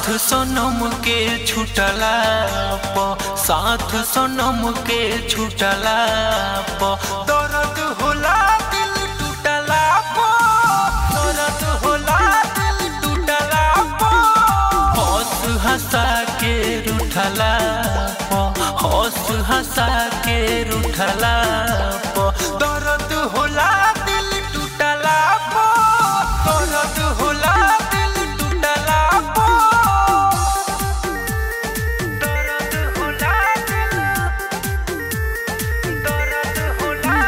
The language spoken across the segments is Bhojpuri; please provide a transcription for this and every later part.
सनम के छुटला प साथ सनम के छुटला प दर्द होला दिल टूटला प दर्द होला दिल टूटला प हंस हंसा के रूठला प हंस हंसा के रूठला प दर्द होला दिल टूटला प दर्द होला दिल टूटला प दर्द होला दिल दर्द होला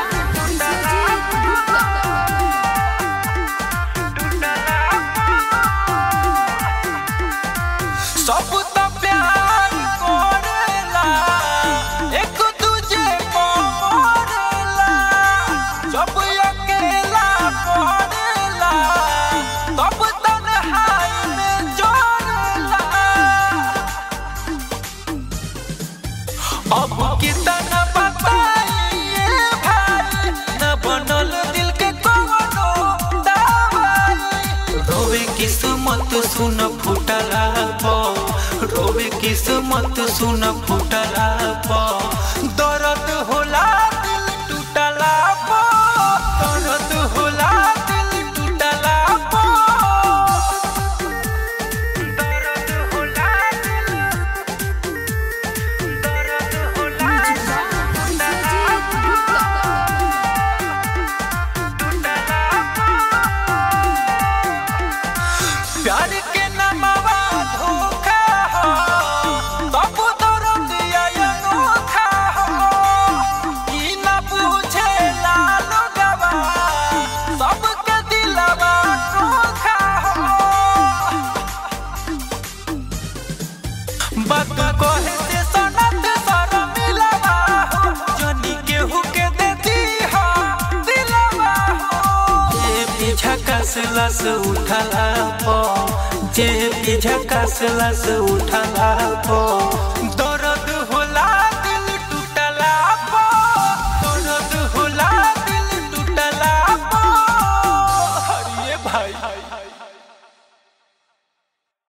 सब त प्यार करेला एक दूजे को मरेला जब अकेला पड़ेला तब तन्हाई में जोड़ेला अब कितना बताइए भाई न बनल दिल के कोनो दवाई रोवे किस्मत सुन फुटला पो रोवे किस्मत सुन फुटला पो दर्द होला दिल टूटला पो दर्द होला दिल टूटला पो दर्द होला दिल दर्द होला प्यार के नमवा धोखा हो तब दर्द आया अनोखा हो ई न पूछे लाल गवा सबके दिलवा धोखा हो बात कहे से सनत सर मिलवा हो जनी केहू के देती हो दिलवा हो जे पीछा कसलस उठला पो जे पीछा कसलस उठला पो